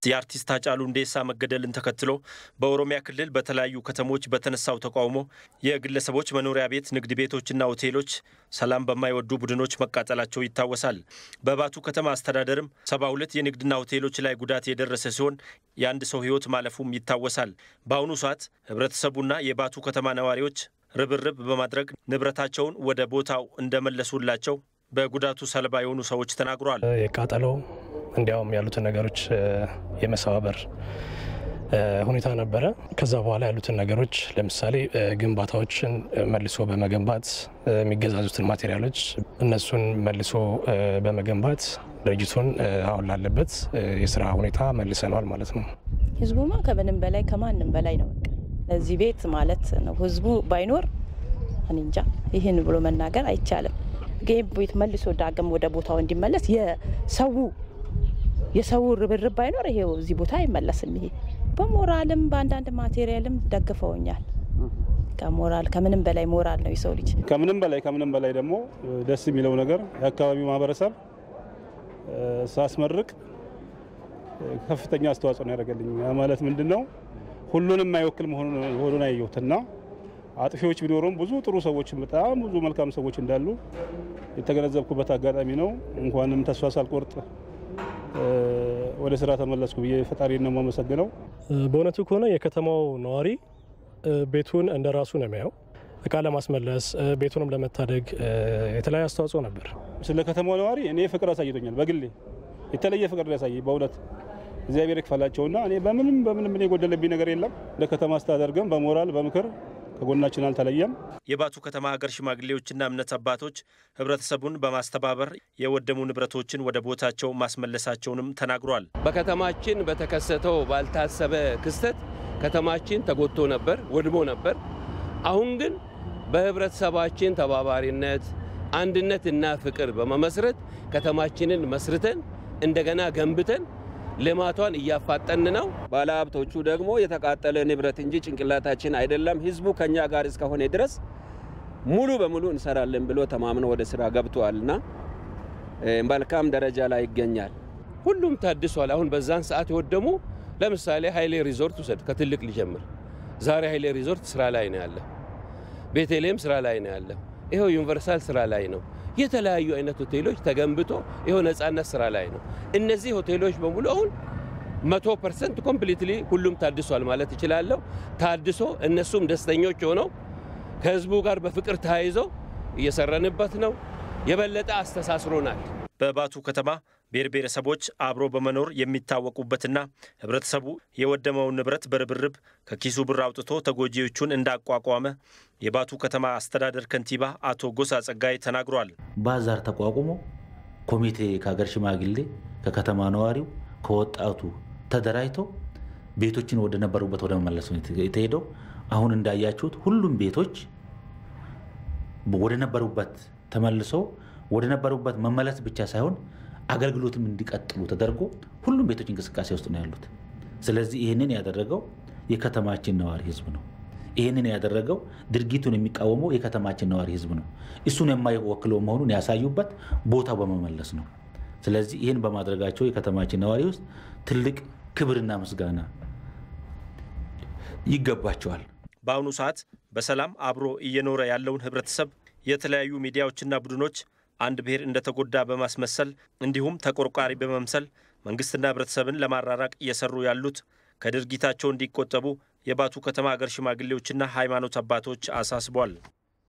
የአርቲስት ሃጫሉ ሁንዴሳ መገደልን ተከትሎ በኦሮሚያ ክልል በተለያዩ ከተሞች በተነሳው ተቃውሞ የግለሰቦች መኖሪያ ቤት፣ ንግድ ቤቶችና ሆቴሎች ሰላም በማይወዱ ቡድኖች መቃጠላቸው ይታወሳል። በባቱ ከተማ አስተዳደርም ሰባ ሁለት የንግድና ሆቴሎች ላይ ጉዳት የደረሰ ሲሆን የአንድ ሰው ሕይወት ማለፉም ይታወሳል። በአሁኑ ሰዓት ህብረተሰቡና የባቱ ከተማ ነዋሪዎች ርብርብ በማድረግ ንብረታቸውን ወደ ቦታው እንደመለሱላቸው በጉዳቱ ሰለባ የሆኑ ሰዎች ተናግረዋል። የቃጠሎ እንዲያውም ያሉትን ነገሮች የመሰባበር ሁኔታ ነበረ። ከዛ በኋላ ያሉትን ነገሮች ለምሳሌ ግንባታዎችን መልሶ በመገንባት የሚገዛዙትን ማቴሪያሎች እነሱን መልሶ በመገንባት ድርጅቱን አሁን ላለበት የስራ ሁኔታ መልሰነዋል ማለት ነው። ህዝቡማ ከምንም በላይ ከማንም በላይ ነው። በቃ እዚህ ቤት ማለት ነው ህዝቡ ባይኖር እኔ እንጃ ይህን ብሎ መናገር አይቻልም። ይህ ቤት መልሶ ዳግም ወደ ቦታው እንዲመለስ የሰው የሰው ርብርብ ባይኖር ይሄው እዚህ ቦታ አይመለስም። ይሄ በሞራልም በአንዳንድ ማቴሪያልም ደግፈውኛል። ከሞራል ከምንም በላይ ሞራል ነው የሰው ልጅ። ከምንም በላይ ከምንም በላይ ደግሞ ደስ የሚለው ነገር የአካባቢው ማህበረሰብ ሳስመርቅ ከፍተኛ አስተዋጽኦ ነው ያደረገልኝ። ማለት ምንድን ነው ሁሉንም የማይወክል መሆኑን ያየሁትና አጥፊዎች ቢኖሩም ብዙ ጥሩ ሰዎች በጣም ብዙ መልካም ሰዎች እንዳሉ የተገነዘብኩበት አጋጣሚ ነው። እንኳንም ተስፋ ሳልቆርጥ ወደ ስራ ተመለስኩ ብዬ ፈጣሪ ነው የማመሰግነው። በእውነቱ ከሆነ የከተማው ነዋሪ ቤቱን እንደ ራሱ ነው የሚያየው። እቃ ለማስመለስ ቤቱንም ለመታደግ የተለያየ አስተዋጽኦ ነበር። ስለ ከተማው ነዋሪ እኔ ፍቅር አሳይቶኛል። በግሌ የተለየ ፍቅር ያሳይ በእውነት እግዚአብሔር ይክፈላቸውና እኔ በምንም በምንም እኔ የጎደለብኝ ነገር የለም። እንደ ከተማ አስተዳደር ግን በሞራል በምክር ከጎናችን አልተለየም። የባቱ ከተማ ሀገር ሽማግሌዎችና እምነት አባቶች ህብረተሰቡን በማስተባበር የወደሙ ንብረቶችን ወደ ቦታቸው ማስመለሳቸውንም ተናግሯል። በከተማችን በተከሰተው ባልታሰበ ክስተት ከተማችን ተጎድቶ ነበር፣ ወድሞ ነበር። አሁን ግን በህብረተሰባችን ተባባሪነት አንድነትና ፍቅር በመመስረት ከተማችንን መስርተን እንደገና ገንብተን ልማቷን እያፋጠን ነው። ባለሀብቶቹ ደግሞ የተቃጠለ ንብረት እንጂ ጭንቅላታችን አይደለም፣ ህዝቡ ከኛ ጋር እስከሆነ ድረስ ሙሉ በሙሉ እንሰራለን ብሎ ተማምኖ ወደ ስራ ገብተዋልና መልካም ደረጃ ላይ ይገኛል። ሁሉም ታድሷል። አሁን በዛን ሰዓት የወደሙ ለምሳሌ ሀይሌ ሪዞርት ውሰድ፣ ከትልቅ ሊጀምር። ዛሬ ሀይሌ ሪዞርት ስራ ላይ ነው ያለ። ቤተልሔም ስራ ላይ ነው ያለ። ይኸው ዩኒቨርሳል ስራ ላይ ነው። የተለያዩ አይነት ሆቴሎች ተገንብቶ ይኸው ነጻነት ስራ ላይ ነው። እነዚህ ሆቴሎች በሙሉ አሁን መቶ ፐርሰንት ኮምፕሊትሊ ሁሉም ታድሷል ማለት እችላለሁ። ታድሶ እነሱም ደስተኞች ሆነው ከህዝቡ ጋር በፍቅር ተያይዘው እየሰረንበት ነው። የበለጠ አስተሳስሮናል። በባቱ ከተማ ብሔር ብሔረሰቦች አብሮ በመኖር የሚታወቁበትና ህብረተሰቡ የወደመውን ንብረት በርብርብ ከኪሱ ብር አውጥቶ ተጎጂዎቹን እንዳቋቋመ የባቱ ከተማ አስተዳደር ከንቲባ አቶ ጎሳ ጸጋይ ተናግሯል። ባዛር ተቋቁሞ ኮሚቴ ከሀገር ሽማግሌ፣ ከከተማ ነዋሪው፣ ከወጣቱ ተደራጅቶ ቤቶችን ወደ ነበሩበት ወደ መመለስ ነው የተሄደው። አሁን እንዳያችሁት ሁሉም ቤቶች ወደ ነበሩበት ተመልሰው ወደ ነበሩበት መመለስ ብቻ ሳይሆን አገልግሎትም እንዲቀጥሉ ተደርጎ ሁሉም ቤቶች እንቅስቃሴ ውስጥ ነው ያሉት። ስለዚህ ይህንን ያደረገው የከተማችን ነዋሪ ህዝብ ነው። ይህንን ያደረገው ድርጊቱን የሚቃወመው የከተማችን ነዋሪ ህዝብ ነው። እሱን የማይወክለው መሆኑን ያሳዩበት ቦታው በመመለስ ነው። ስለዚህ ይህን በማድረጋቸው የከተማችን ነዋሪ ውስጥ ትልቅ ክብርና ምስጋና ይገባቸዋል። በአሁኑ ሰዓት በሰላም አብሮ እየኖረ ያለውን ህብረተሰብ የተለያዩ ሚዲያዎችና ቡድኖች አንድ ብሔር እንደተጎዳ በማስመሰል እንዲሁም ተቆርቋሪ በመምሰል መንግስትና ህብረተሰብን ለማራራቅ እየሰሩ ያሉት ከድርጊታቸው እንዲቆጠቡ የባቱ ከተማ ሀገር ሽማግሌዎችና ሃይማኖት አባቶች አሳስቧል።